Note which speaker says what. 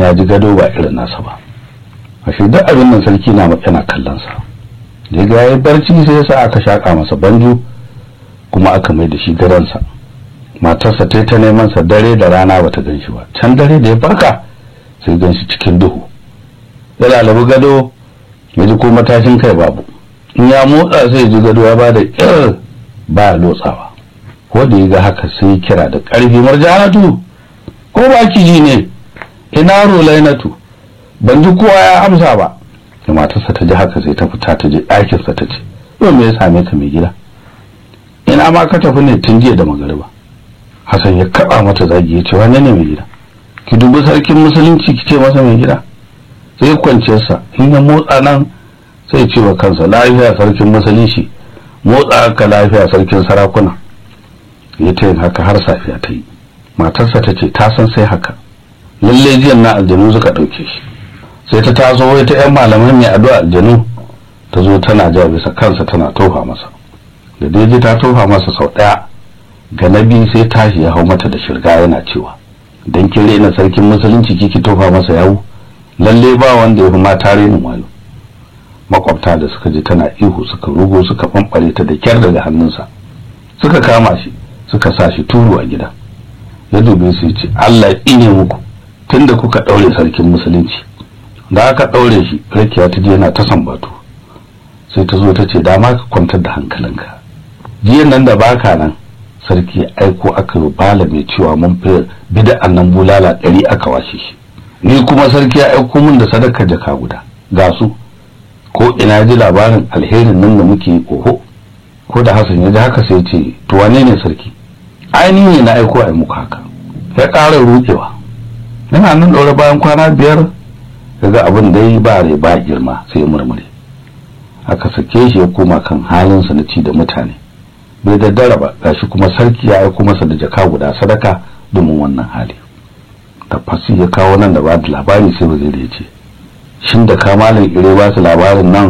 Speaker 1: ya ji gado ba irin nasa ba ashe duk abin nan sarki na yana kallon sa da ga yayi barci sai ya sa aka shaka masa banjo kuma aka mai da shi gadonsa matarsa ta ta neman sa dare da rana bata gan shi ba can dare da ya farka sai gan shi cikin duhu ya lalabi gado ya ji ko matashin kai babu in ya motsa sai ji gado ya bada ir ba lotsawa ko da ya ga haka sai kira da ƙarfi marjanatu ko ba ki ji ne ina rolainatu ban ji kowa ya amsa ba da matarsa ta ji haka sai ta fita ta je ɗakinsa ta ce yau me ya same ka mai gida ina ma ka tafi ne tun jiya da magariba Hassan ya kaba mata zagi ya ce wane ne mai gida ki dubi sarkin musulunci ki ce masa mai gida sai kwanciyarsa in ya motsa nan sai ce wa kansa lafiya sarkin musulunci motsa ka lafiya sarkin sarakuna ya ta yin haka har safiya ta yi matarsa ta ce ta san sai haka lalle jiyan na aljanu suka ɗauke shi sai ta taso wai ta yan malaman mai addu'a aljanu ta zo tana ja bisa kansa tana tofa masa da daidai ta tofa masa sau ɗaya ga na biyu sai tashi ya hau mata da shirga yana cewa dan kin rena sarkin musulunci kiki tofa masa yawu lalle ba wanda ya fi mata renin wayo makwabta da suka ji tana ihu suka rugo suka fanfare ta da kyar daga hannunsa suka kama shi suka sa shi turu a gida ya dube su ce Allah ya tsine muku tunda kuka daure sarkin musulunci da aka daure shi rakiya ta je yana ta sambatu sai ta zo ta ce dama ka kwantar da hankalinka jiyan nan da baka nan sarki ya aiko aka yi bala mai cewa mun fi bida'an nan bulala ɗari aka washe shi ni kuma sarki ya aiko min da sadaka jaka guda ga su ko ina ji labarin alherin nan da muke oho ko da Hassan ya ji haka sai ce to wane ne sarki ainihin ne na aiko a muku haka ya ƙara rukewa yana nan ɗaure bayan kwana biyar daga abin da yi ba rai ba girma sai murmure aka sake shi ya koma kan halinsa na ci da mutane bai daddara ba gashi kuma sarki ya aiko masa da jaka guda sadaka domin wannan hali tafasi ya kawo nan da ba da labari sai waziri ya ce shin da kamalin ire ba su labarin nan